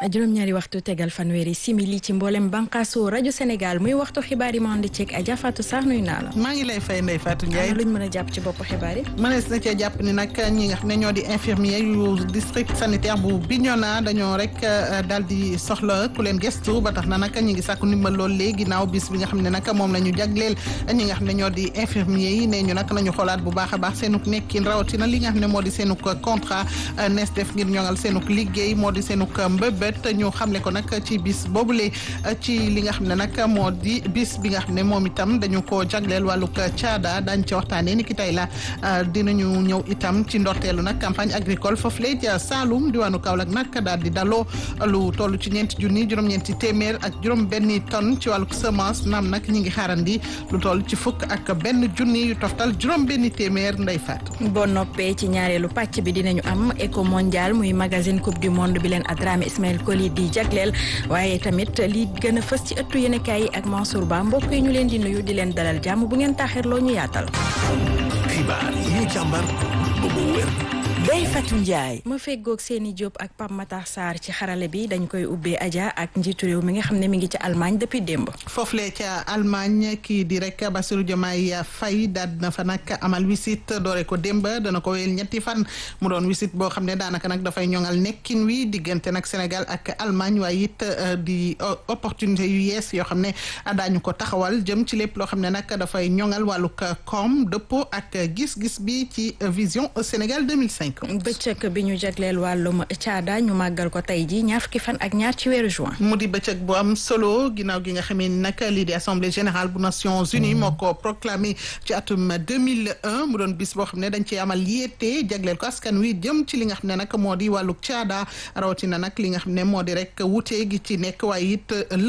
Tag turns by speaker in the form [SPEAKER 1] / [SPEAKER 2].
[SPEAKER 1] juróom-ñaari waxtu tegal fanweeri simili ci mboolem bànqaasu rajo Sénégal muy waxtu xibaar yi ma andi ceeg Adja Fatou Sarr nuyu naa la.
[SPEAKER 2] maa ngi lay fay Ndeye Fatou Ndiaye.
[SPEAKER 1] luñ mën a jàpp ci bopp xibaar yi.
[SPEAKER 2] mënees na cee jàpp ni nag ñi nga xam ne ñoo di infirmier yu district sanitaire bu Bignona dañoo rek daal di soxla ku leen gestu ba tax na nag ñi ngi sàkku ndimbal lool léegi ginnaaw bis bi nga xam ne nag moom la ñu jagleel ñi nga xam ne ñoo di infirmier yi nee ñu nag nañu xoolaat bu baax a baax seenuk nekkin rawatina li nga xam ne moo di seenuk contrat nees def ngir ñoŋal seenuk liggéey moo di seenuk mbëbët ñu xamle ko nag ci bis boobule ci li nga xam ne nag moo di bis bi nga xam ne moom itam dañu ko jagleel wàllug caada daañu ci waxtaanee ni ki tey la dinañu ñëw itam ci ndorteelu nag campagne agricole foofu lee ca Saloum diwaanu Kaolack nag daal di daloo lu toll ci ñeenti junni juróom-ñeenti téeméer ak juróom-benni tonne ci wàllug semence naam nag ñi ngi xaarandi lu toll ci fukk ak benn junni yu toftal juróom-benni téeméer nday faat.
[SPEAKER 1] boo noppee ci ñaareelu pàcc bi dinañu am éco mondial muy magazine coupe du monde bi leen Adrame Ismaël Koli di jagleel waaye tamit li gën a fës ci ëttu yéenekaay yi ak Mansour Ba mbokk yi ñu leen di nuyu di leen dalal jàmm bu ngeen taaxirloo ñu yaatal.
[SPEAKER 3] xibaar yi ñu càmbar ba mu wér.
[SPEAKER 1] Ndeye Fatou Ndiaye. ma feggoog seeni Diop ak Pape Matar Sarr ci xarale bi dañ koy ubbee Adja ak njiitu réew mi nga xam ne mi ngi ci Allemagne depuis démb.
[SPEAKER 2] foofule ca Allemagne kii di rek Bassirou Diomaye Faye daal dina fa nag amal wisit doore ko démb dana ko wéyal ñetti fan mu doon wisit boo xam ne daanaka nag dafay ñoŋal nekkin wi diggante nag Sénégal ak Allemagne waaye it di opportunité yu yees yoo xam ne daañu ko taxawal jëm ci lépp loo xam ne nag dafay ñoŋal wàllug koom dëppoo ak gis-gis bi ci vision Sénégal 2005.
[SPEAKER 1] bëccëg bi ñu jagleel wàllum caada ñu màggal ko tey ji ñaar fukki fan ak ñaar ci weeru juin.
[SPEAKER 2] mu di bëccëg bu am solo ginnaaw gi nga xamee ni nag lii di assemblée générale bu Nations Unies moo ko proclamé ci atum 2001 mu doon bis boo xam ne dañ ci amal yéete jagleel ko askan wi jëm ci li nga xam ne nag moo di wàllu caada rawatina nag li nga xam ne moo di rek wute gi ci nekk waaye it